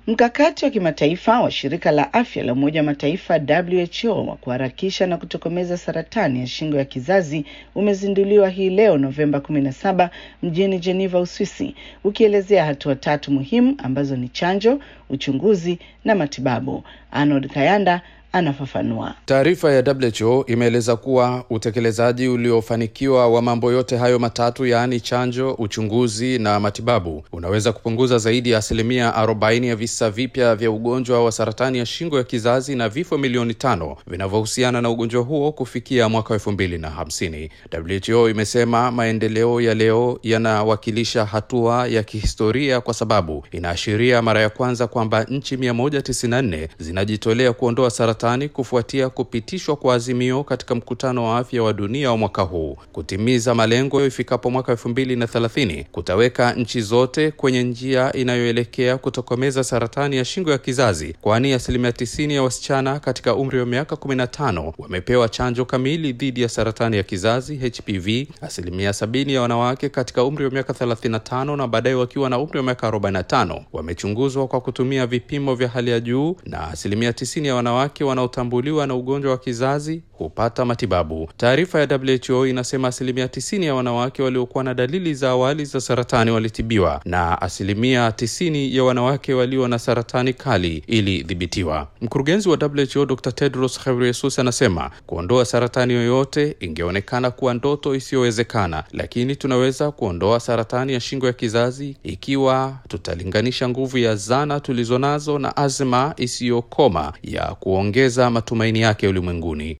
Mkakati wa kimataifa wa shirika la afya la Umoja wa Mataifa WHO wa kuharakisha na kutokomeza saratani ya shingo ya kizazi umezinduliwa hii leo Novemba 17 mjini Geneva, Uswisi, ukielezea hatua tatu muhimu ambazo ni chanjo, uchunguzi na matibabu. Arnold Kayanda anafafanua. Taarifa ya WHO imeeleza kuwa utekelezaji uliofanikiwa wa mambo yote hayo matatu, yaani chanjo, uchunguzi na matibabu, unaweza kupunguza zaidi ya asilimia 40 ya visa vipya vya ugonjwa wa saratani ya shingo ya kizazi na vifo milioni tano vinavyohusiana na ugonjwa huo kufikia mwaka elfu mbili na hamsini. WHO imesema maendeleo ya leo yanawakilisha hatua ya kihistoria kwa sababu inaashiria mara ya kwanza kwamba nchi 194 zinajitolea kuondoa saratani kufuatia kupitishwa kwa azimio katika mkutano wa afya wa dunia wa mwaka huu. Kutimiza malengo ifikapo mwaka elfu mbili na thelathini kutaweka nchi zote kwenye njia inayoelekea kutokomeza saratani ya shingo ya kizazi, kwani asilimia tisini ya wasichana katika umri wa miaka kumi na tano wamepewa chanjo kamili dhidi ya saratani ya kizazi HPV, asilimia sabini ya wanawake katika umri wa miaka thelathini na tano na baadaye wakiwa na umri wa miaka arobaini na tano wamechunguzwa kwa kutumia vipimo vya hali ya juu na asilimia tisini ya wanawake wanaotambuliwa na ugonjwa wa kizazi hupata matibabu. Taarifa ya WHO inasema asilimia tisini ya wanawake waliokuwa na dalili za awali za saratani walitibiwa na asilimia tisini ya wanawake walio na saratani kali ilidhibitiwa. Mkurugenzi wa WHO Dr. Tedros Ghebreyesus anasema kuondoa saratani yoyote ingeonekana kuwa ndoto isiyowezekana, lakini tunaweza kuondoa saratani ya shingo ya kizazi ikiwa tutalinganisha nguvu ya zana tulizonazo na azma isiyokoma ya kuongeza matumaini yake ulimwenguni.